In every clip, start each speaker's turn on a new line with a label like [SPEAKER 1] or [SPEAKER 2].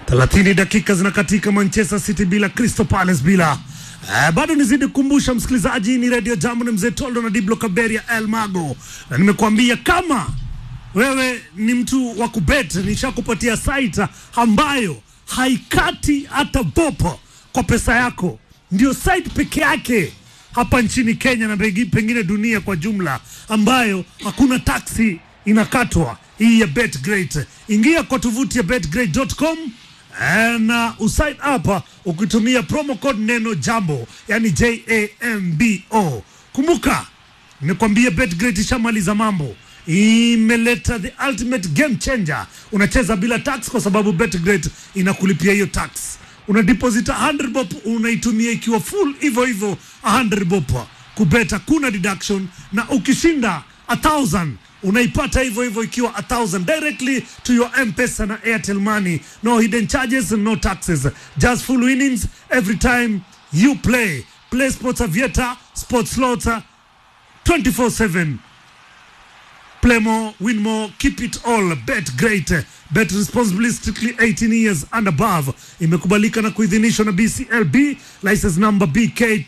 [SPEAKER 1] 30 dakika zinakatika, Manchester City bila, Crystal Palace bila. Uh, bado nizidi kukumbusha msikilizaji, ni Radio Jambo, ni mzee Toldo na Diblo Kaberia El Mago, na nimekuambia kama wewe ni mtu wa kubet, nishakupatia site ambayo haikati hata bopo kwa pesa yako. Ndio site peke yake hapa nchini Kenya na pengi- pengine dunia kwa jumla ambayo hakuna taksi inakatwa, hii ya BetGreat. Ingia kwa tovuti ya betgreat.com eh, na usign up ukitumia promo code neno jambo, yani J A M B O. Kumbuka nimekwambia BetGreat ishamaliza mambo imeleta the ultimate game changer. Unacheza bila tax kwa sababu BetGreat inakulipia hiyo tax. Una deposit 100 bob unaitumia ikiwa full hivyo hivyo 100 bob kubeta, kuna deduction, na ukishinda 1000 unaipata hivyo hivyo ikiwa 1000 directly to your M-Pesa na Airtel Money. No hidden charges, no taxes, just full winnings every time you play. Play Sports Aviator, Sports Slaughter 24/7 Play more, win more, keep it all. Bet great. Bet responsibly, strictly 18 years and above. Imekubalika na kuidhinishwa na BCLB, license number BK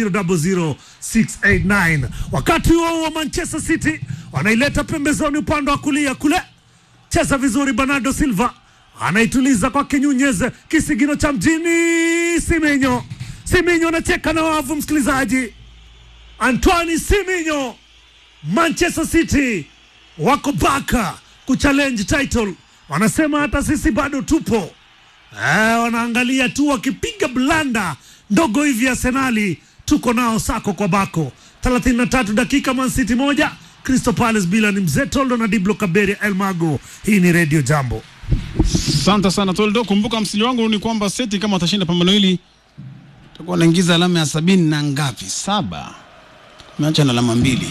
[SPEAKER 1] 0000689. Wakati huo wa Manchester City wanaileta pembezoni upande wa kulia kule, cheza vizuri. Bernardo Silva anaituliza kwake Nyunyez, kisigino cha mjini. Simenyo, Simenyo anacheka na wavu, msikilizaji. Antoine Simenyo Manchester City wako baka kuchallenge title, wanasema hata sisi bado tupo. Eh, wanaangalia tu wakipiga blanda ndogo hivi Arsenali, tuko nao sako kwa bako. 33 dakika, Man City moja Crystal Palace bila. Ni mzee Toldo na Diblo Kaberia El Mago. Hii ni Radio Jambo.
[SPEAKER 2] Asante sana Toldo. Kumbuka msili wangu ni kwamba City kama watashinda pambano hili takuwa naingiza alama ya sabini na ngapi? Saba. Umeacha na alama mbili.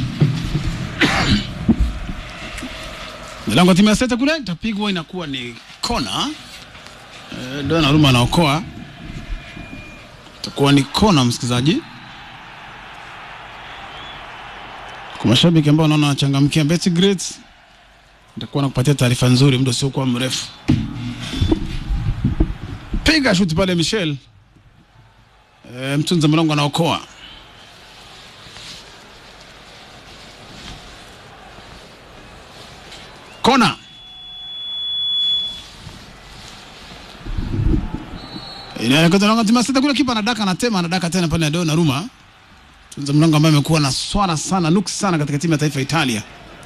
[SPEAKER 2] Milango ya timu ya City kule itapigwa, inakuwa ni kona. Eh, Donnarumma anaokoa, itakuwa ni kona, msikilizaji. Kwa mashabiki ambao wanaona wanachangamkia BetGreat, nitakuwa nakupatia taarifa nzuri muda usiokuwa mrefu. Piga shuti pale Michel. E, mtunza mlango anaokoa. Kona. Inaelekeza na timu sita kule, kipa anadaka anatema anadaka tena pale ndio Naruma. Tunza mlango ambaye amekuwa na swala sana nuksi sana katika timu ya taifa ya Italia.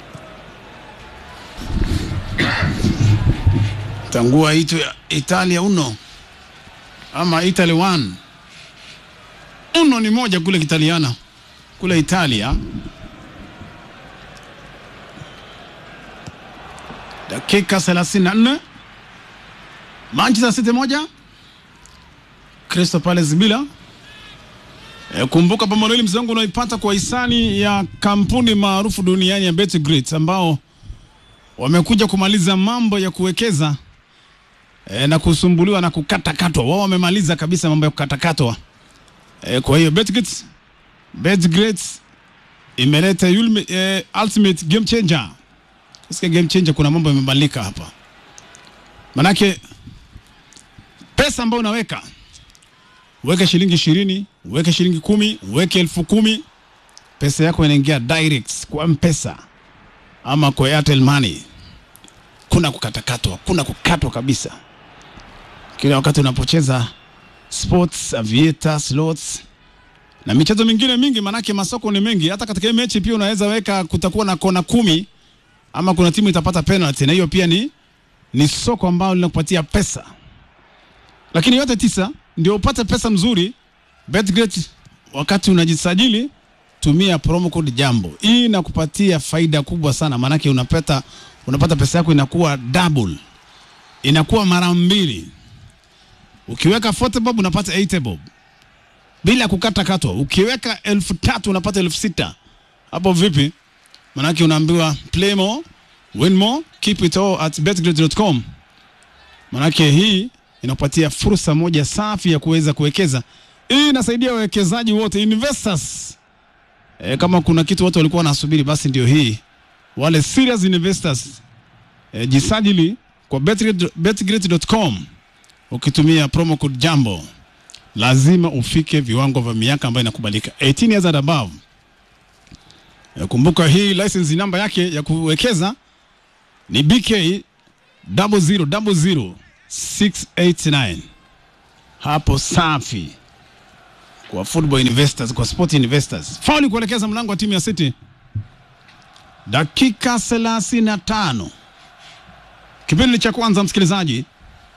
[SPEAKER 2] Tangua itu ya Italia uno ama Italy one. Uno ni moja kule Kitaliana kule Italia. Dakika 34 Manchester City moja Crystal Palace bila. E, kumbuka pambano hili mzangu unaipata kwa hisani ya kampuni maarufu duniani ya BetGreat ambao wamekuja kumaliza mambo ya kuwekeza e, na kusumbuliwa na kukatakatwa. Wao wamemaliza kabisa mambo ya kukatakatwa. E, kwa hiyo BetGreat BetGreat imeleta yulme, e, ultimate game changer. Katika game changer kuna mambo yamebadilika hapa, manake pesa ambayo unaweka uweke shilingi ishirini, uweke shilingi kumi, uweke elfu kumi, pesa yako inaingia direct kwa Mpesa ama kwa Airtel Money. Kuna kukatakatwa, kuna kukatwa kabisa kila wakati unapocheza sports, aviator, slots na michezo mingine mingi, manake masoko ni mengi. Hata katika hii mechi pia unaweza weka, kutakuwa na kona kumi ama kuna timu itapata penalty, na hiyo pia ni ni soko ambalo linakupatia pesa, lakini yote tisa ndio upate pesa mzuri. BetGreat, wakati unajisajili tumia promo code jambo, hii inakupatia faida kubwa sana, maanake unapata unapata pesa yako inakuwa double, inakuwa mara mbili. Ukiweka 40 bob unapata 80 bob bila kukata katwa. Ukiweka elfu tatu unapata elfu sita hapo vipi? Manake unaambiwa play more, win more, keep it all at betgrid.com. Manake hii inakupatia fursa moja safi ya kuweza kuwekeza. Hii inasaidia wawekezaji wote investors. E, kama kuna kitu watu walikuwa wanasubiri basi ndio hii. Wale serious investors e, jisajili kwa betgrid- betgrid.com ukitumia promo code jambo lazima ufike viwango vya miaka ambayo inakubalika 18 years and above. Eh, Kumbuka hii license namba yake ya kuwekeza ni BK 0000689 hapo safi kwa football investors, kwa sport investors. Fauli kuelekeza mlango wa timu ya City, dakika 35 kipindi cha kwanza, msikilizaji.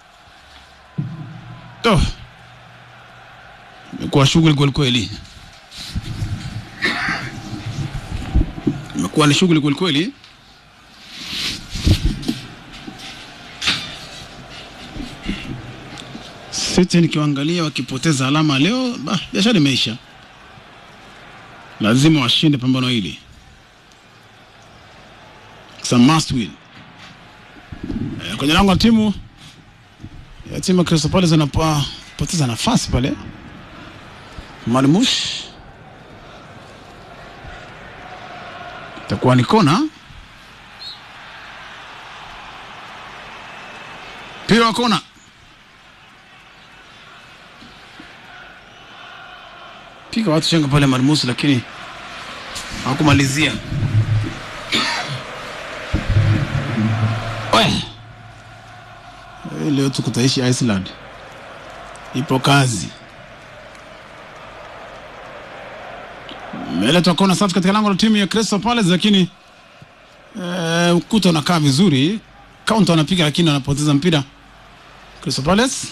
[SPEAKER 2] Oh, imekuwa shughuli kweli kweli, imekuwa ni shughuli kweli kweli. City nikiwaangalia wakipoteza alama leo, bah, biashara imeisha. Lazima washinde pambano hili. It's a must win. Eh, kwenye lango la timu ya timu ya Crystal Palace anapoteza nafasi pale. Malmush itakuwa ni kona. Mpira wa kona piga watu chenga pale Marmusi, lakini hawakumalizia. We. Eh, Leo tukutaishi Iceland, ipo kazi. Imeletwa kona safi katika lango la timu ya Crystal Palace, lakini eh, ukuta unakaa vizuri, kaunta wanapiga, lakini wanapoteza mpira Crystal Palace.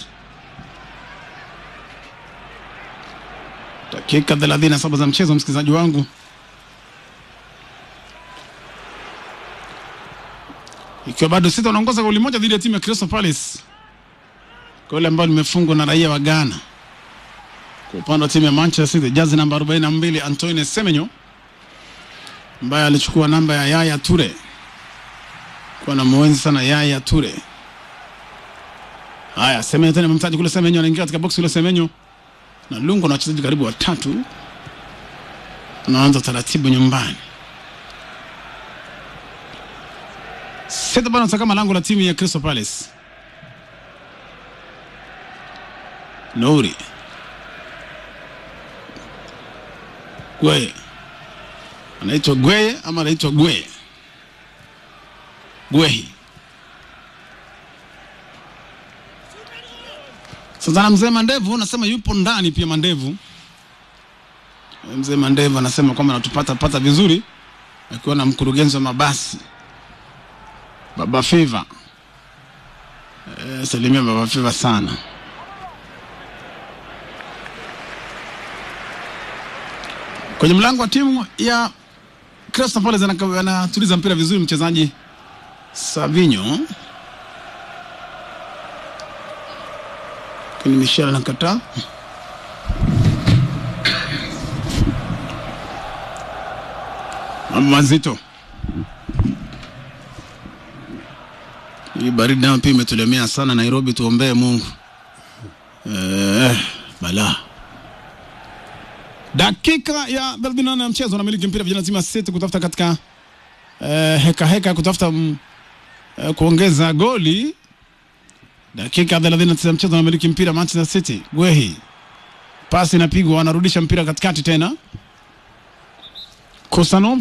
[SPEAKER 2] Dakika 37 za mchezo, msikilizaji wangu, ikiwa bado sita wanaongoza goli moja dhidi ya timu ya Crystal Palace, goli ambalo limefungwa na raia wa Ghana. Kwa upande wa timu ya Manchester City, jazi namba 42 Antoine Semenyo ambaye alichukua namba ya Yaya Toure, kuwa na mwenzi sana Yaya Toure. Haya, Semenyo tena mtaji kule, Semenyo anaingia katika box kule, Semenyo na Lungu na wachezaji karibu watatu, anaanza taratibu nyumbani. Seta bana kama lango la timu ya Crystal Palace. Nouri Gweye anaitwa Gweye ama anaitwa Gweye Gwehi. Sasa na mzee Mandevu anasema yupo ndani pia. Mandevu mzee Mandevu anasema kwamba anatupata pata vizuri, akiwa na mkurugenzi wa mabasi Baba Feva. E, salimia Baba Feva sana. Kwenye mlango wa timu ya Crystal Palace anaka- anatuliza mpira vizuri mchezaji Savinho lakini Michel anakataa. Mambo mazito. Hii baridi nayo pia imetulemea sana Nairobi, tuombee Mungu. Eh, bala. Dakika ya 38 ya mchezo, anamiliki mpira vijana timu ya City kutafuta katika eh, heka heka ya kutafuta mm, eh, kuongeza goli Dakika 39 ya mchezo anamiliki mpira Manchester City. Gwehi. Pasi inapigwa, anarudisha mpira katikati tena. Kosanov.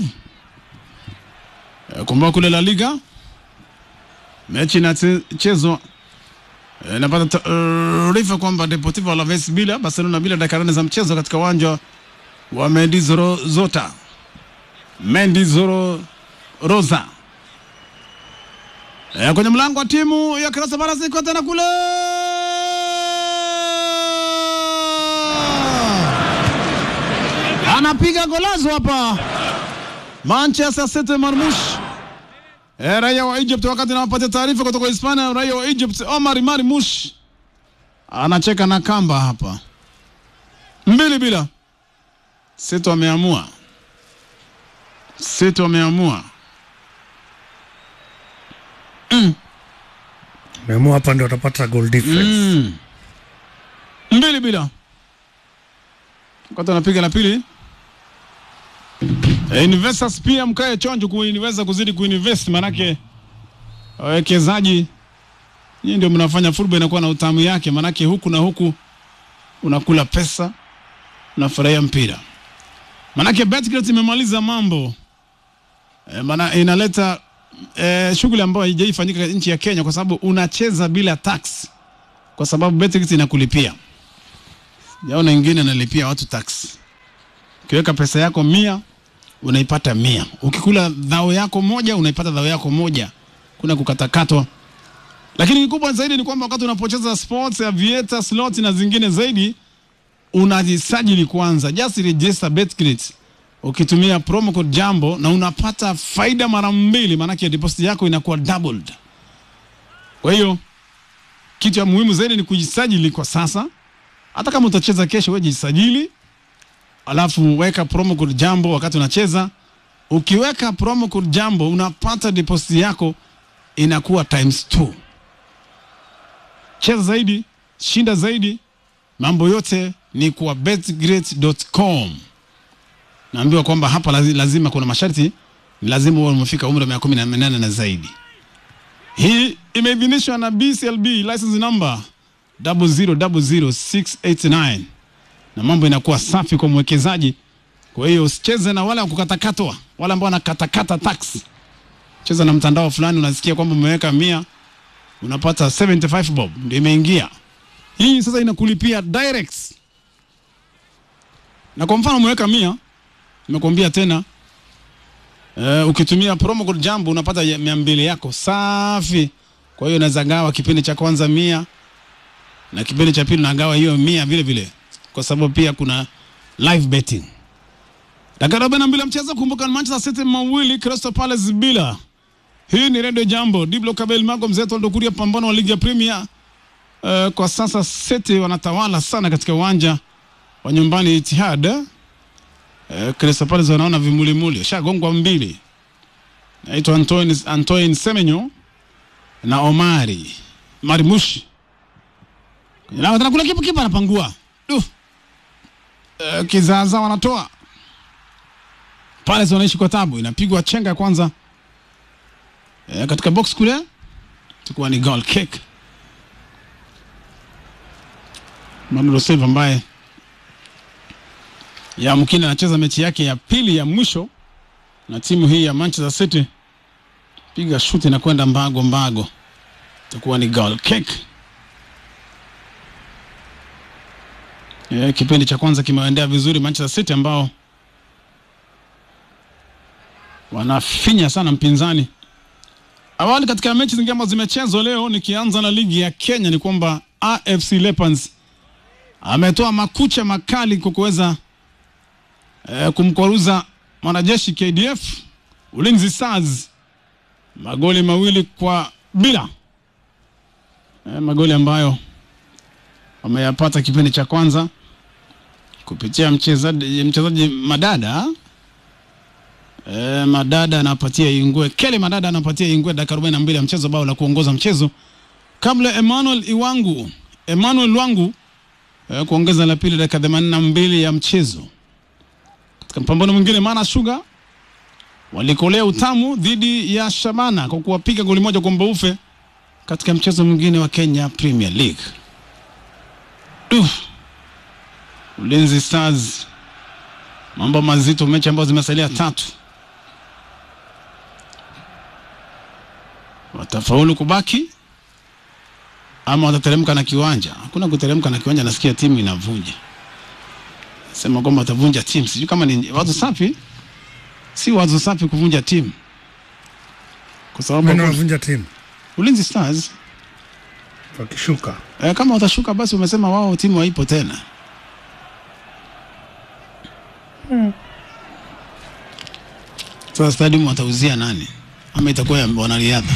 [SPEAKER 2] E, kumbuka kule La Liga. Mechi inachezwa. E, napata taarifa kwamba Deportivo Alaves bila Barcelona bila dakika nane za mchezo katika uwanja wa Mendizoro Zota. Mendizoro Rosa. E, kwenye mlango wa timu ya Crystal Palace iko tena kule. Anapiga golazo hapa. Manchester City Marmush. E, raia wa Egypt wakati anawapatia taarifa kutoka Hispania, raia wa Egypt Omar Marmush anacheka na kamba hapa. Mbili bila. City wameamua. City wameamua.
[SPEAKER 1] Meamua hapa ndio watapata goal difference.
[SPEAKER 2] Mm. Mbili bila. Wakati anapiga la pili. E, investors pia mkae chonjo kuinvesta kuzidi kuinvest manake wawekezaji Nyinyi ndio mnafanya football inakuwa na utamu yake, manake huku na huku unakula pesa, unafurahia mpira. Manake Betcret imemaliza mambo e, maana inaleta e, shughuli ambayo haijaifanyika nchi ya Kenya, kwa sababu unacheza bila tax, kwa sababu Betcret inakulipia. Yaona ingine analipia watu tax. Ukiweka pesa yako mia unaipata mia. Ukikula dhao yako moja unaipata dhao yako moja, kuna kukatakatwa. Lakini kikubwa zaidi ni kwamba wakati unapocheza sports, aviator, slot na zingine zaidi, unajisajili kwanza, just register Betcrit ukitumia promo code Jambo na unapata faida mara mbili, maanake deposit yako inakuwa doubled. Kwa hiyo kitu ya muhimu zaidi ni kujisajili kwa sasa. Hata kama utacheza kesho, wewe jisajili, alafu weka promo code Jambo wakati unacheza. Ukiweka promo code Jambo unapata deposit yako inakuwa times two. Cheza zaidi, shinda zaidi, mambo yote ni kwa betgreat.com. Naambiwa kwamba hapa lazi- lazima kuna masharti, ni lazima uwe umefika umri wa miaka kumi na minane na zaidi. Hii imeidhinishwa na BCLB license number 0000689 na mambo inakuwa safi kwa mwekezaji. Kwa hiyo usicheze na wale wa kukatakatwa, wale ambao wanakatakata tax. Cheza na mtandao fulani, unasikia kwamba umeweka mia unapata 75 bob, ndio imeingia hii. Sasa inakulipia direct, na kwa mfano umeweka mia, nimekuambia tena Uh, ukitumia promo code Jambo unapata ya- mia mbili yako safi. Kwa hiyo unaweza gawa kipindi cha kwanza mia na kipindi cha pili unagawa hiyo mia vile vile, kwa sababu pia kuna live betting. Dakika arobaini na mbili ya mchezo. Kumbuka ni Manchester City mawili Crystal Palace bila. Hii ni Radio Jambo, Diblo Kabel Mago Mzee Toldo Kuria, pambano wa ligi ya Premier. Uh, kwa sasa City wanatawala sana katika uwanja wa nyumbani Etihad. Uh, Crystal Palace wanaona vimulimuli, shagongwa mbili. Naitwa Antoine, Antoine Semenyo na Omari Marimushi kwenye lango tena, kule kipa kipa anapangua du, uh, kizaza wanatoa Palace wanaishi kwa tabu, inapigwa chenga ya kwanza uh, katika box kule, tukuwa ni goal kick. Manuel Silva ambaye ya mkini anacheza mechi yake ya pili ya mwisho na timu hii ya Manchester City, piga shuti na kwenda mbago mbago, itakuwa ni goal kick. E, kipindi cha kwanza kimeendea vizuri Manchester City ambao wanafinya sana mpinzani. Awali katika mechi zingine ambazo zimechezwa leo, nikianza na ligi ya Kenya, ni kwamba AFC Leopards ametoa makucha makali kwa kuweza eh, kumkwaruza mwanajeshi KDF Ulinzi Stars magoli mawili kwa bila eh, magoli ambayo wameyapata kipindi cha kwanza kupitia mchezaji mchezaji Madada eh, Madada anapatia Ingwe Kele Madada anapatia Ingwe dakika 42 ya mchezo, bao la kuongoza mchezo kabla Emmanuel Iwangu Emmanuel Wangu eh, kuongeza la pili dakika 82 ya mchezo. Katika mpambano mwingine, Mana Sugar walikolea utamu dhidi ya Shabana kwa kuwapiga goli moja kwa mbaufe katika mchezo mwingine wa Kenya Premier League. Duh. Ulinzi Stars mambo mazito, mechi ambazo zimesalia tatu, watafaulu kubaki ama watateremka na kiwanja? Hakuna kuteremka na kiwanja, nasikia timu inavunja sema kwamba watavunja timu. Sijui kama ni wazo safi, si wazo safi kuvunja timu, kwa sababu
[SPEAKER 1] Nani
[SPEAKER 2] hakuna-
[SPEAKER 1] wanavunja timu
[SPEAKER 2] Ulinzi Stars
[SPEAKER 1] wakishuka?
[SPEAKER 2] eh, kama watashuka basi umesema wao timu haipo tena. Sasa stadium watauzia nani? Ama itakuwa ya wanariadha?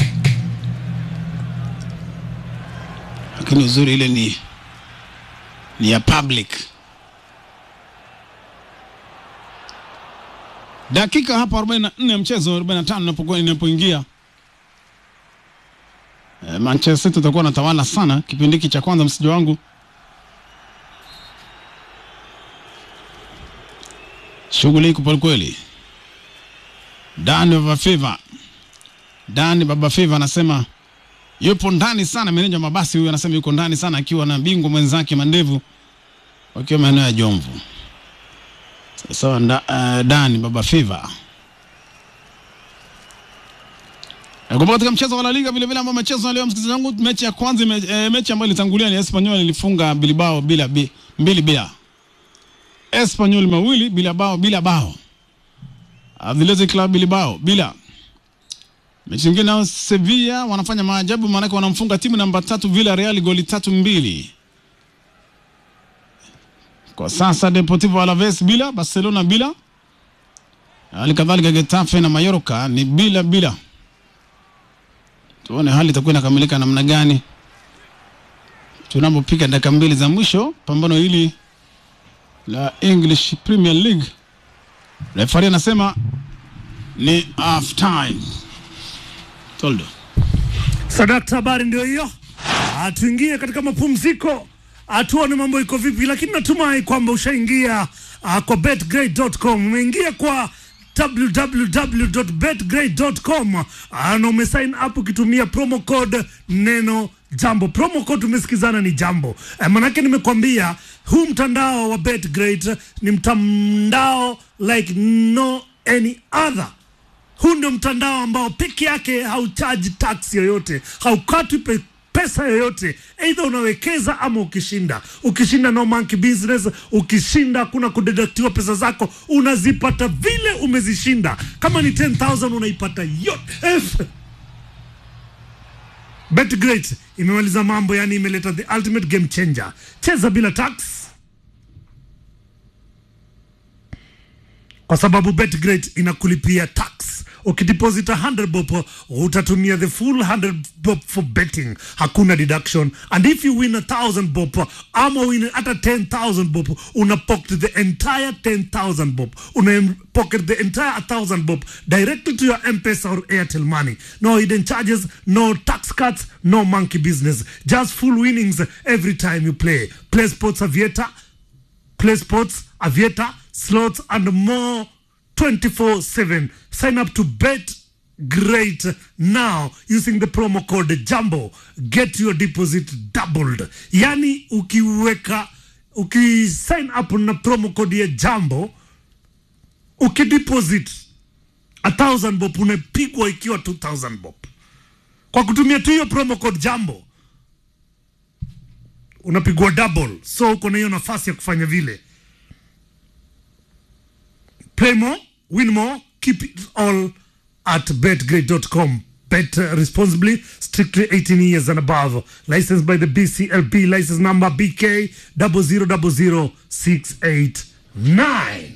[SPEAKER 2] Lakini uzuri ile ni ni ya public. Dakika hapa 44 ya mchezo 45 inapokuwa inapoingia Eh, Manchester City utakuwa natawala sana kipindi hiki cha kwanza, msiji wangu. Shughuli iko kweli kweli. Dan Baba Fever, Dan Baba Fever anasema yupo ndani sana. Meneja mabasi huyu anasema yuko ndani sana, akiwa na bingwa mwenzake Mandevu wakiwa maeneo ya Jomvu. Sawa, nda, uh, Dani Baba Fiva Kumbuka katika mchezo wa La Liga vile vile ambao umechezwa leo, msikilizaji wangu, mechi ya kwanza me, e, mechi ambayo ilitangulia ni Espanyol ilifunga Bilbao bila bi, mbili bila. Espanyol mawili bila bao bila bao. Athletic Club Bilbao bila. Mechi nyingine nao Sevilla wanafanya maajabu, maanake wanamfunga timu namba tatu Villarreal goli tatu mbili. Kwa sasa Deportivo Alaves bila, Barcelona bila, hali kadhalika Getafe na Mallorca ni bila bila. Tuone hali itakuwa inakamilika namna gani tunapopiga dakika mbili za mwisho pambano hili la English Premier League. Refari anasema ni half time. Toldo.
[SPEAKER 1] Sadakta, habari ndio hiyo. Ah, tuingie katika mapumziko, Ah, tuone mambo iko vipi, lakini natumai kwamba ushaingia ah, kwa betgrade.com, umeingia kwa www.betgrade.com ah, na umesign up ukitumia promo code neno jambo. Promo code tumesikizana ni jambo eh, manake nimekwambia huu mtandao wa betgrade ni mtandao like no any other huu ndio mtandao ambao peke yake hauchaji tax yoyote, haukatwi pe pesa yoyote, aidha unawekeza ama ukishinda. Ukishinda no monkey business, ukishinda hakuna kudedaktiwa pesa zako, unazipata vile umezishinda. Kama ni 10000 unaipata yote. F BetGreat imemaliza mambo, yani imeleta the ultimate game changer. Cheza bila tax kwa sababu BetGreat inakulipia tax. Ukideposit 100 bob utatumia the full 100 bob for betting, hakuna deduction. And if you win a 1000 bob ama win hata 10000 bob, una pocket the entire 10000 bob, una pocket the entire 1000 bob directly to your M-Pesa or Airtel money. No hidden charges, no tax cuts, no monkey business. Just full winnings every time you play. Play Sports Aviator play sports, aviator, slots, and more 24 7. Sign up to Bet Great now using the promo code Jumbo. Get your deposit doubled. Yani, ukiweka ukisign up na promo code ya Jumbo, ukideposit a thousand bob unapigwa ikiwa 2000 bob kwa kutumia tu hiyo promo code Jumbo unapigwa double, so uko na hiyo nafasi ya kufanya vile. Play more, win more, keep it all at betgrade.com. Bet uh, responsibly, strictly 18 years and above. Licensed by the BCLB, license number BK 0000689.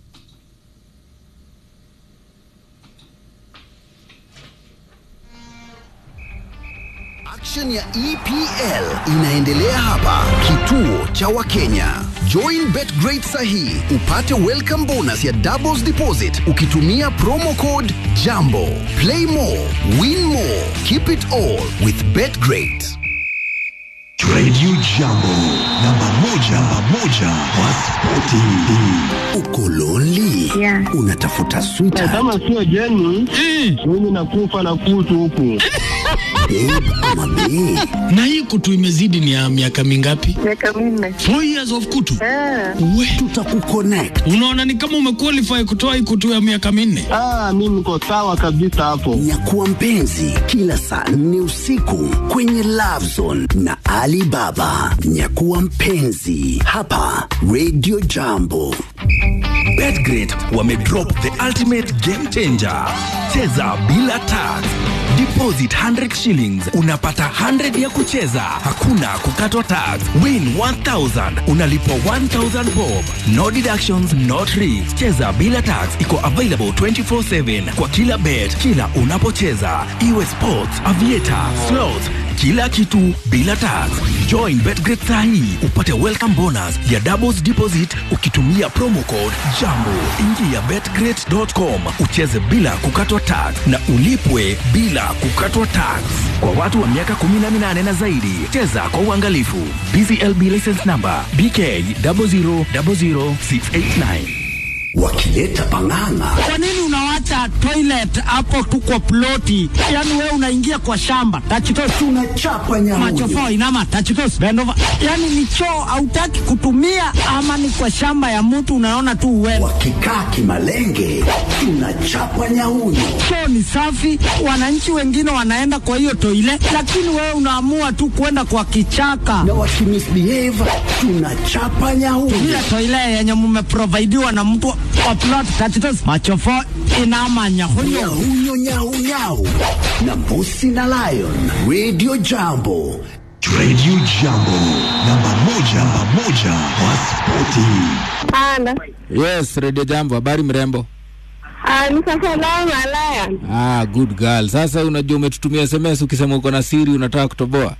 [SPEAKER 3] Action ya EPL inaendelea hapa kituo cha Wakenya. Join BetGreat sahi upate welcome bonus ya doubles deposit ukitumia promo code JAMBO. Play more, win more, keep it all with BetGreat.
[SPEAKER 4] Radio Jambo, namba moja, namba moja kwa spoti.
[SPEAKER 3] Uko lonely?
[SPEAKER 5] Yeah.
[SPEAKER 3] Unatafuta sweetheart,
[SPEAKER 6] kama sio jeni mimi nakufa na kutu huku
[SPEAKER 3] babe ama bae?
[SPEAKER 7] na hii kutu imezidi ni ya miaka mingapi?
[SPEAKER 5] miaka minne.
[SPEAKER 7] Four years of kutu.
[SPEAKER 5] Ah,
[SPEAKER 7] We,
[SPEAKER 3] Tutakuconnect.
[SPEAKER 7] unaona ni kama umequalify kutoa hii kutu ya miaka minne.
[SPEAKER 6] ah, mi niko sawa kabisa hapo
[SPEAKER 3] Nyakuwa mpenzi kila saa nne usiku kwenye Love Zone na Ali Baba. Nyakuwa mpenzi hapa Radio Jambo.
[SPEAKER 4] Betgrid wamedrop the ultimate game changer. Cheza bila tax. Deposit 100 shillings unapata 100 ya kucheza, hakuna kukatwa tax. Win 1000 unalipwa 1000 bob. No deductions, no tricks. Cheza bila tax iko available 24/7 kwa kila bet, kila unapocheza, iwe sports, aviator, slots, kila kitu bila tax. Join Betgrid sahi upate welcome bonus ya doubles deposit ukitumia promo code JAMBO. Ingia betgrid.com ucheze bila kukatwa tax na ulipwe bila kukatwa tax. Kwa watu wa miaka 18 na zaidi, cheza kwa uangalifu. BCLB license number BK 0000689.
[SPEAKER 3] Wakileta pang'ang'a
[SPEAKER 7] Kwa nini unawacha
[SPEAKER 5] hata toilet hapo tu kwa ploti, yani wewe unaingia kwa shamba tachitos
[SPEAKER 3] tunachapa nyamunyo
[SPEAKER 5] machofo inama tachitos bendova, yani ni choo hautaki kutumia, ama ni kwa shamba ya mtu unaona tu uwewe.
[SPEAKER 3] wakikaa kimalenge tunachapa nyaunyo
[SPEAKER 5] Choo ni safi, wananchi wengine wanaenda kwa hiyo toile, lakini wewe unaamua tu kwenda kwa kichaka.
[SPEAKER 3] na wakimisbehave tunachapa nyaunyo
[SPEAKER 5] ile toile yenye mumeprovidiwa na mtu wa plot tachitos machofo inama nyahunyo
[SPEAKER 3] nyaunyo nyaunyau na mbusi na lion radio jambo
[SPEAKER 8] Radio Jambo, namba moja, namba moja kwa spoti.
[SPEAKER 9] Ana.
[SPEAKER 10] Yes, Radio Jambo, habari mrembo?
[SPEAKER 9] Ah, ni sasa lao malaya.
[SPEAKER 10] Ah, good girl. Sasa unajua umetutumia SMS ukisema uko na siri unataka kutoboa.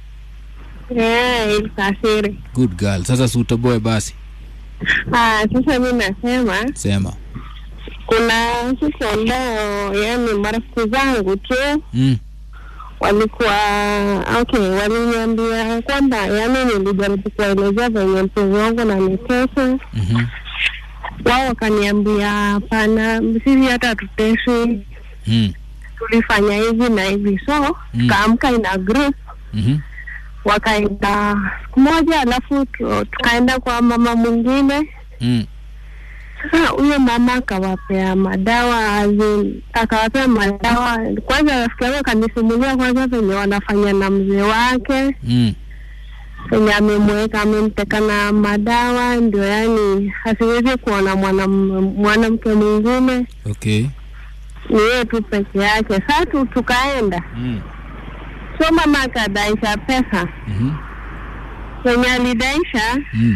[SPEAKER 9] Eh, ilisafiri.
[SPEAKER 10] Good girl. Sasa si utoboe basi.
[SPEAKER 9] Ah, sasa mimi nasema
[SPEAKER 10] Sema.
[SPEAKER 9] kuna siku ambao yani marafiki zangu tu
[SPEAKER 10] Mm.
[SPEAKER 9] walikuwa okay, waliniambia kwamba yani nilijaribu kuwaelezea venye mpenzi wangu nanitesa
[SPEAKER 10] Mhm.
[SPEAKER 9] wao wakaniambia hapana, sisi hata hatuteswi,
[SPEAKER 10] Mm.
[SPEAKER 9] tulifanya hivi na hivi, so
[SPEAKER 10] Mm.
[SPEAKER 9] tukaamka ina group
[SPEAKER 10] Mhm.
[SPEAKER 9] wakaenda siku moja, alafu tu- tukaenda kwa mama mwingine.
[SPEAKER 10] Mm.
[SPEAKER 9] Sasa huyo mama akawapea madawa azin, akawapea madawa kwanza. Rafiki yangu akanisimulia kwanza venye wanafanya na mzee wake
[SPEAKER 10] Mm.
[SPEAKER 9] venye amemweka amemteka na madawa, ndio yani asiwezi kuona mwanam- mwanamke mwingine,
[SPEAKER 10] Okay.
[SPEAKER 9] ni yeye tu peke yake. Sasa tu tukaenda,
[SPEAKER 10] Mm.
[SPEAKER 9] so mama akadaisha pesa
[SPEAKER 10] Mhm.
[SPEAKER 9] venye alidaisha
[SPEAKER 10] Mm.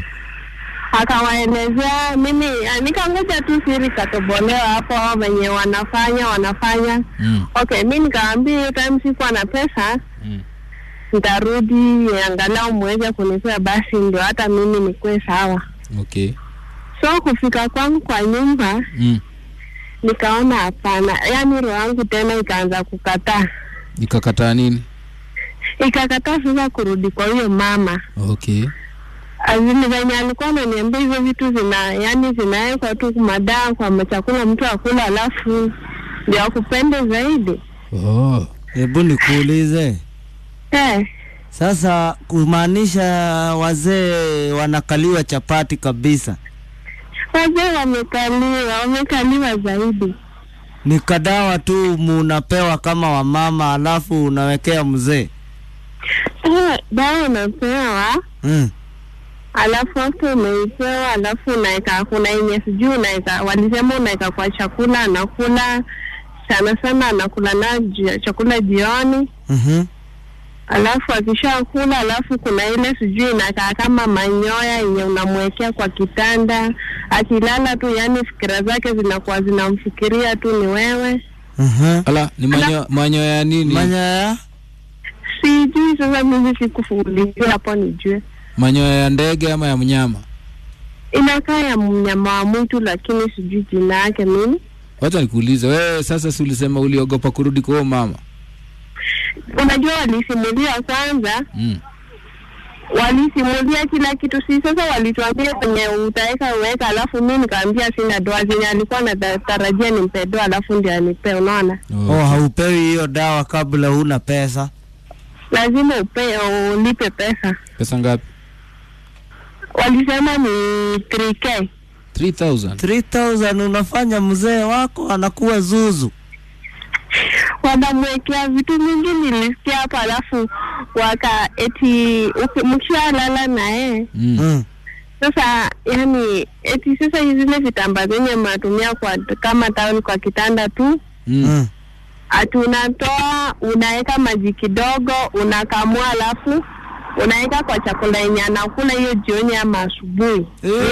[SPEAKER 9] akawaelezea mimi ah, nikangoja tu siri katobolewa hapo venye wanafanya wanafanya
[SPEAKER 10] Mm.
[SPEAKER 9] okay mi nikaambia hiyo time sikuwa na pesa
[SPEAKER 10] Mm.
[SPEAKER 9] nitarudi angalau muweze kunipea basi ndio hata mimi nikuwe sawa
[SPEAKER 10] Okay.
[SPEAKER 9] so kufika kwangu kwa nyumba
[SPEAKER 10] Mm.
[SPEAKER 9] nikaona hapana yaani roho yangu tena ikaanza kukataa
[SPEAKER 10] Nikakataa nini?
[SPEAKER 9] ikakataa sasa kurudi kwa huyo mama
[SPEAKER 10] Okay.
[SPEAKER 9] azini venye alikuwa ananiambia hizo vitu zina yani zinawekwa tu madaa kwa chakula mtu akula alafu ndio akupende zaidi
[SPEAKER 10] Oh.
[SPEAKER 11] Hebu nikuulize
[SPEAKER 9] eh,
[SPEAKER 11] sasa, kumaanisha wazee wanakaliwa chapati kabisa,
[SPEAKER 9] wazee wamekaliwa wamekaliwa zaidi
[SPEAKER 11] ni kadawa tu munapewa kama wamama, alafu unawekea mzee
[SPEAKER 9] eh, dawa unapewa
[SPEAKER 11] mm.
[SPEAKER 9] alafu after umeipewa alafu unaeka kuna yenye sijui unaeka walisema unaeka kwa chakula anakula sana sana anakula na ji- chakula jioni
[SPEAKER 11] mm
[SPEAKER 9] alafu akishakula alafu kuna ile sijui inakaa kama manyoya yenye unamwekea kwa kitanda akilala tu yani fikira zake zinakuwa zinamfikiria tu ni wewe
[SPEAKER 10] Ala, ni manyo manyo ya nini?
[SPEAKER 11] Manyoya
[SPEAKER 9] sijui sasa mimi sikufuulizia hapo nijue
[SPEAKER 10] Manyoya ya ndege ama ya mnyama?
[SPEAKER 9] inakaa ya mnyama wa mwitu lakini sijui jina yake mimi
[SPEAKER 10] Wacha nikuulize wewe, sasa si ulisema uliogopa kurudi kwa huyo mama?
[SPEAKER 9] unajua walisimulia kwanza
[SPEAKER 10] Mm.
[SPEAKER 9] walisimulia kila kitu si sasa walituambia kwenye utaweka uweka alafu mi nikaambia sina doa zenye alikuwa natarajia nimpe doa alafu ndio anipe unaona
[SPEAKER 11] oh, haupewi hiyo dawa kabla huna pesa
[SPEAKER 9] lazima upe ulipe pesa
[SPEAKER 10] Pesa ngapi?
[SPEAKER 9] walisema ni 3k
[SPEAKER 10] 3000.
[SPEAKER 11] 3000 unafanya mzee wako anakuwa zuzu
[SPEAKER 9] wanamwekea vitu mingi nilisikia hapo alafu waka eti uki- mkishalala naye
[SPEAKER 11] mm.
[SPEAKER 9] sasa yani eti sasa zile vitamba zenye mnatumia kwa kama tawel kwa kitanda tu
[SPEAKER 11] Mm.
[SPEAKER 9] ati unatoa unaweka maji kidogo unakamua alafu unaweka kwa chakula yenye anakula hiyo jioni ama asubuhi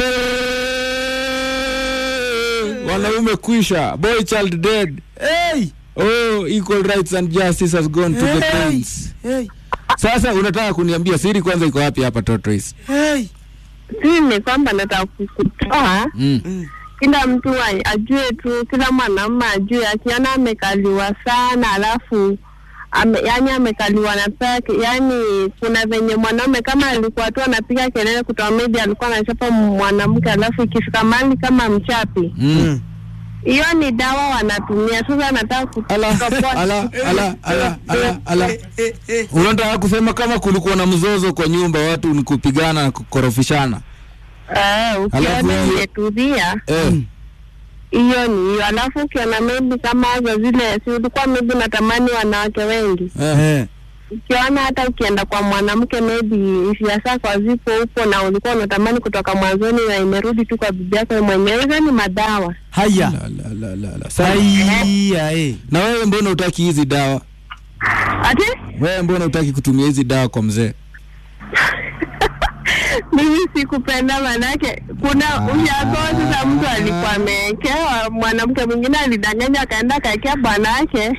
[SPEAKER 10] Wanaume kwisha. Boy child dead.
[SPEAKER 11] Hey!
[SPEAKER 10] Oh, equal rights and justice has gone to the
[SPEAKER 11] Hey!
[SPEAKER 10] prince.
[SPEAKER 11] Hey!
[SPEAKER 10] Sasa unataka kuniambia siri kwanza iko wapi hapa tortoise?
[SPEAKER 11] Hey!
[SPEAKER 9] si ni kwamba nataka ku- kutoa
[SPEAKER 10] Mm.
[SPEAKER 9] kila mtu a- ajue tu kila mwanaume ajue akiona amekaliwa sana alafu ame, yani amekaliwa na peke yani kuna venye mwanaume kama alikuwa tu anapiga kelele kutoa media alikuwa anachapa mwanamke alafu ikifika mali kama mchapi
[SPEAKER 10] Mm.
[SPEAKER 9] hiyo ni dawa wanatumia. Sasa nataka kutoboa.
[SPEAKER 10] ala ala ala ala ala unataka kusema kama kulikuwa na mzozo kwa nyumba watu ni kupigana na kukorofishana
[SPEAKER 9] Eh, ukiona
[SPEAKER 10] Alafu hiyo-
[SPEAKER 9] imetulia
[SPEAKER 10] eh.
[SPEAKER 9] hiyo ni hiyo, alafu ukiona maybe kama za zile, si ulikuwa maybe natamani wanawake wengi
[SPEAKER 10] Eh.
[SPEAKER 9] ukiona hata ukienda kwa mwanamke maybe hisia zako hazipo huko na ulikuwa unatamani kutoka mwanzoni na imerudi tu kwa bibi yako mwenyewe, hizo ni madawa.
[SPEAKER 11] haya
[SPEAKER 10] La, la, la, la. Sasa,
[SPEAKER 11] haya eh.
[SPEAKER 10] na wewe mbona utaki hizi dawa
[SPEAKER 9] Ati
[SPEAKER 10] wewe mbona utaki kutumia hizi dawa kwa mzee
[SPEAKER 9] mimi sikupenda, manake kuna ushago. Sasa mtu alikuwa amewekewa, mwanamke mwingine alidanganya, akaenda akaekea bwanake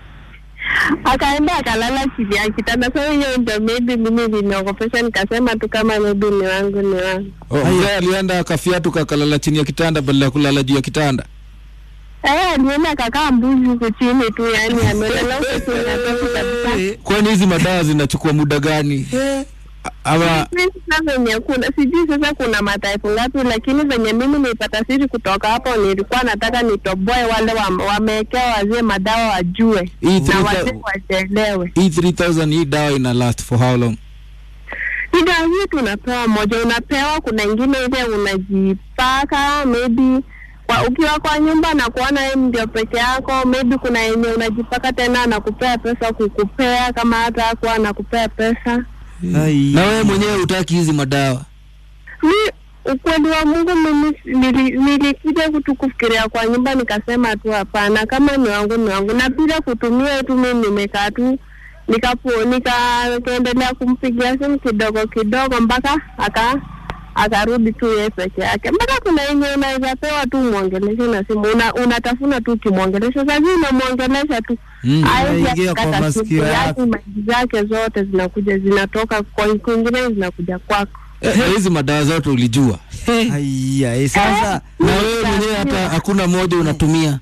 [SPEAKER 9] akaenda akalala chini ya kitanda. Sasa hiyo ndio maybe mimi liniogopesha, nikasema tu kama maybe ni wangu ni wangu.
[SPEAKER 10] oh, mzee alienda akafiatu kakalala chini ya kitanda badala ya kulala juu ya kitanda
[SPEAKER 9] Eh, alienda akakaa mbuzi huku chini tu, yani amelala huku chini ya tofu kabisa.
[SPEAKER 10] kwani hizi madawa zinachukua muda gani ama
[SPEAKER 9] Mimi sasa venye kuna sijui sasa kuna mataifu ngapi, lakini venye mimi nilipata siri kutoka hapo, nilikuwa nataka nitoboe wale wa- wamewekewa wazee madawa wajue
[SPEAKER 10] Hii
[SPEAKER 9] na
[SPEAKER 10] three
[SPEAKER 9] wazee
[SPEAKER 10] thou-
[SPEAKER 9] wajielewe.
[SPEAKER 10] hii 3000 hii dawa ina last for how long
[SPEAKER 9] Ida hii tunapewa moja, unapewa kuna ingine ile unajipaka maybe kwa, ukiwa kwa nyumba na kuona wewe ndio peke yako, maybe kuna yenye unajipaka tena anakupea pesa kukupea, kama hata hakuwa anakupea pesa.
[SPEAKER 10] na wewe mwenyewe utaki hizi madawa
[SPEAKER 9] mi ukweli wa Mungu mimi nili- nilikuja kutu kufikiria kwa nyumba nikasema tu hapana, kama ni wangu ni wangu, na bila kutumia tu mimi nimekaa tu nikapo nikaendelea kumpigia simu kidogo kidogo mpaka aka akarudi tu yeye peke yake, mpaka kuna yenye unaweza pewa tu mwongeleshe na simu una, unatafuna tu ukimwongelesha, sasa unamwongelesha tu
[SPEAKER 10] Mm.
[SPEAKER 9] Hawezi
[SPEAKER 11] Inaingia kwa
[SPEAKER 9] akakata
[SPEAKER 11] masikio
[SPEAKER 9] simu,
[SPEAKER 11] yako.
[SPEAKER 9] yaani maji zake zote zinakuja zinatoka kwa kwingine zinakuja kwako.
[SPEAKER 10] Eh, na hizi madawa zote ulijua
[SPEAKER 11] haya eh. Sasa
[SPEAKER 10] na wewe mwenyewe hata hakuna moja unatumia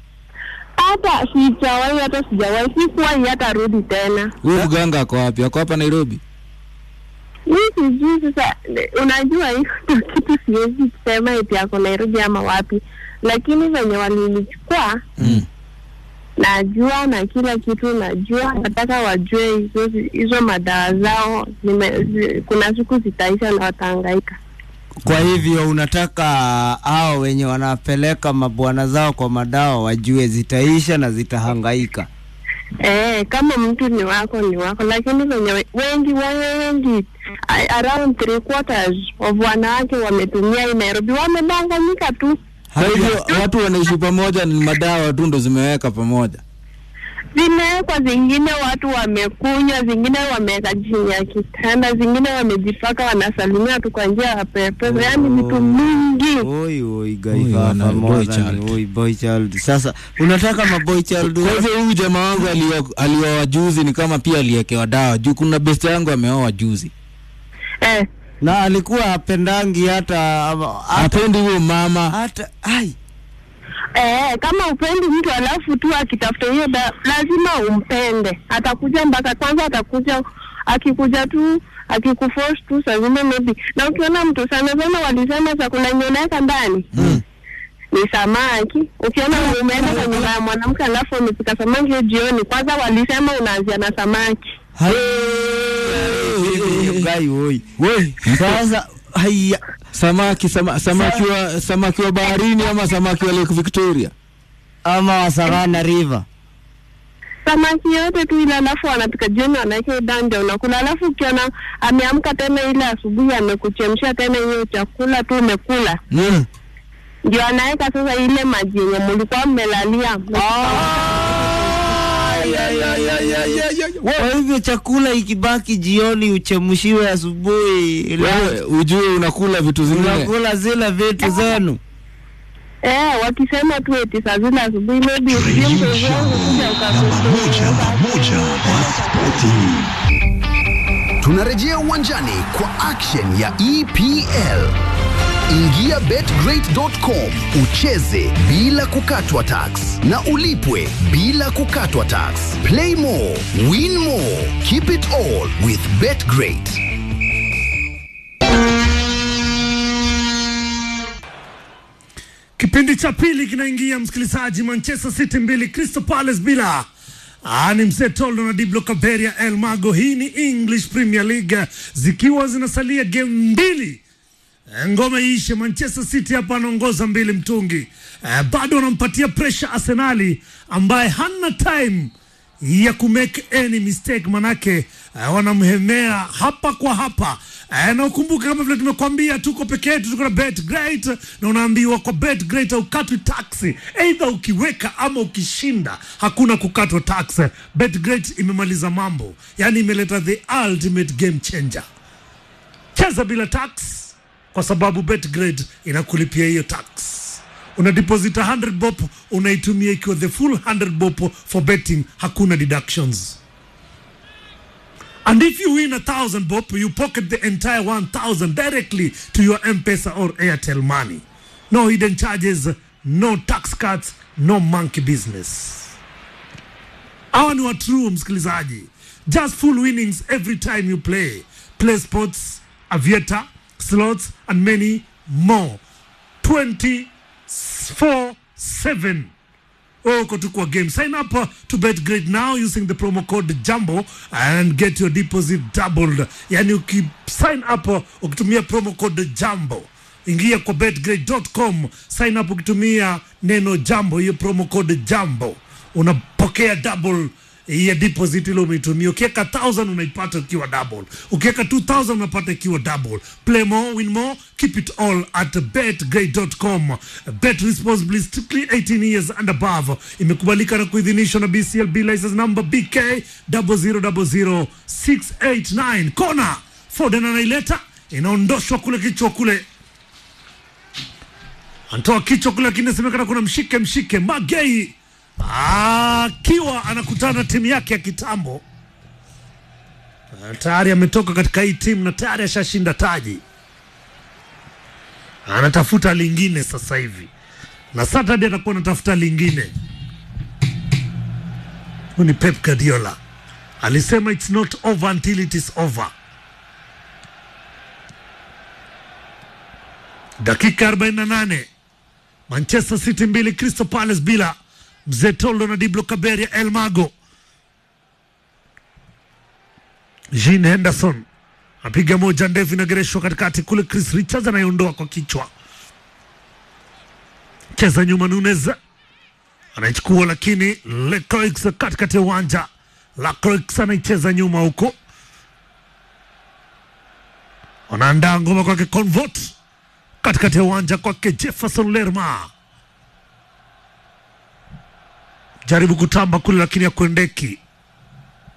[SPEAKER 9] hata sijawahi hata sijawahi sikuwahi hata rudi tena
[SPEAKER 10] huyu mganga ako wapi ako hapa nairobi
[SPEAKER 9] mi sijui sasa ne- unajua hiyo ndio kitu siwezi kusema eti ako nairobi ama wapi lakini venye walinichukua
[SPEAKER 10] mm.
[SPEAKER 9] najua na kila kitu najua nataka wajue hizo hizo madawa zao zime, zi, kuna siku zitaisha na watahangaika
[SPEAKER 11] kwa hivyo unataka hao wenye wanapeleka mabwana zao kwa madawa wajue zitaisha na zitahangaika.
[SPEAKER 9] Eh, kama mtu ni wako ni wako, lakini venye we- wengi wengi a- around three quarters of wanawake wametumia hii Nairobi wamedanganyika tu.
[SPEAKER 10] kwa hivyo watu wanaishi pamoja ni madawa tu ndo zimeweka pamoja
[SPEAKER 9] Zimewekwa zingine, watu wamekunywa, zingine wameweka chini ya kitanda, zingine wamejipaka, wanasalimia tu kwa njia ya pepe, yaani vitu mingi.
[SPEAKER 11] Oi oi
[SPEAKER 10] Oi,
[SPEAKER 11] gaifa
[SPEAKER 10] wana boy child.
[SPEAKER 11] oi boy child. Sasa unataka maboy child
[SPEAKER 10] kwa hivyo huyu jamaa wangu alio- alioa juzi ni kama pia aliekewa dawa juu kuna best yangu ameoa juzi
[SPEAKER 9] Eh,
[SPEAKER 11] na alikuwa apendangi hata ama- hata
[SPEAKER 10] apendi huyo mama
[SPEAKER 11] hata ai
[SPEAKER 9] eh, kama upendi mtu alafu tu akitafuta hiyo da, lazima umpende. Atakuja mpaka kwanza, atakuja akikuja tu akikuforce tu saa zingine maybe, na ukiona mtu sana sana, walisema chakula yenye unaweka ndani
[SPEAKER 10] Mm.
[SPEAKER 9] ni samaki. Ukiona umeenda kwa nyumba ya mwanamke alafu umepika samaki hiyo jioni, kwanza walisema unaanzia na samaki.
[SPEAKER 11] gai oi.
[SPEAKER 10] we
[SPEAKER 11] Sasa haya
[SPEAKER 10] samaki sama, samaki wa samaki wa baharini ama samaki wa lake victoria
[SPEAKER 11] ama wasagana river.
[SPEAKER 9] samaki yote tu ile, alafu wanapika jioni, wanaweka dande unakula, alafu ukiona ameamka tena ile asubuhi amekuchemsha tena hiyo chakula tu umekula,
[SPEAKER 10] mm.
[SPEAKER 9] ndio anaweka sasa ile maji yenye mlikuwa mmelalia
[SPEAKER 11] Kwa hivyo chakula ikibaki jioni uchemshiwe asubuhi,
[SPEAKER 10] wewe ujue unakula vitu zingine
[SPEAKER 11] unakula zile vitu zenu.
[SPEAKER 9] Eh, wakisema tu eti saa zile asubuhi maybe usijue mtu wenzangu kuja
[SPEAKER 8] Namba moja, namba moja kwa spoti.
[SPEAKER 3] Tunarejea uwanjani kwa action ya EPL. Ingia betgreat.com ucheze bila kukatwa tax na ulipwe bila kukatwa tax. Play more, win more, keep it all with Betgreat.
[SPEAKER 1] Kipindi cha pili kinaingia, msikilizaji. Manchester City mbili Crystal Palace bila. Ah, ni mzee Toldo na Diblo Kaberia El Mago. Hii ni English Premier League zikiwa zinasalia game mbili Eh, ngoma iishe. Manchester City hapa anaongoza mbili mtungi, eh, bado wanampatia pressure Arsenali ambaye hana time ya kumake any mistake, manake eh, wanamhemea hapa kwa hapa eh, na ukumbuke kama vile tumekwambia, tuko peke yetu, tuko na bet great, na unaambiwa kwa bet great haukatwi taxi, either ukiweka ama ukishinda, hakuna kukatwa tax. Bet great imemaliza mambo, yani imeleta the ultimate game changer. Cheza bila tax kwa sababu betgrade inakulipia hiyo tax. Una deposit 100 bob unaitumia ikiwa the full 100 bob for betting, hakuna deductions. And if you win a thousand bob, you pocket the entire 1000 directly to your M-Pesa or Airtel money. No hidden charges, no tax cuts, no monkey business. Hawa ni wa true msikilizaji, just full winnings every time you play. Play sports, aviator, slots and many more 24/7 uko tu kwa game sign up uh, to betgrade now using the promo code jambo and get your deposit doubled yani uki sign up uh, ukitumia promo code jambo ingia kwa betgrade.com sign up ukitumia neno jambo hiyo promo code jambo unapokea double ya deposit ile umeitumia. Ukiweka 1000 unaipata ikiwa double, ukiweka 2000 unapata ikiwa double. Play more, win more, keep it all at betgrade.com. Bet responsibly, strictly 18 years and above. Imekubalika na kuidhinishwa na BCLB license number BK 0000689. Kona Foden anaileta, inaondoshwa kule kichwa kule anatoa kichwa kule, lakini inasemekana kuna mshike mshike Magei akiwa anakutana na timu yake ya kitambo. Ah, Tayari ametoka katika hii timu na tayari ashashinda taji, anatafuta lingine sasa hivi, na Saturday atakuwa anatafuta lingine. Huyu ni Pep Guardiola alisema it's not over until it is over. Dakika 48 Manchester City mbili Crystal Palace bila. Mzee Toldo na Diblo Kaberia El Mago. Jean Henderson apiga moja ndefu inagereshwa katikati kule, Chris Richards anaiondoa kwa kichwa, cheza nyuma, Nunez anaichukua, lakini Lecroix katikati ya uwanja, Lecroix anaicheza nyuma huko, wanaandaa ngoma kwake Convert katikati ya uwanja kwake Jefferson Lerma jaribu kutamba kule lakini hakuendeki.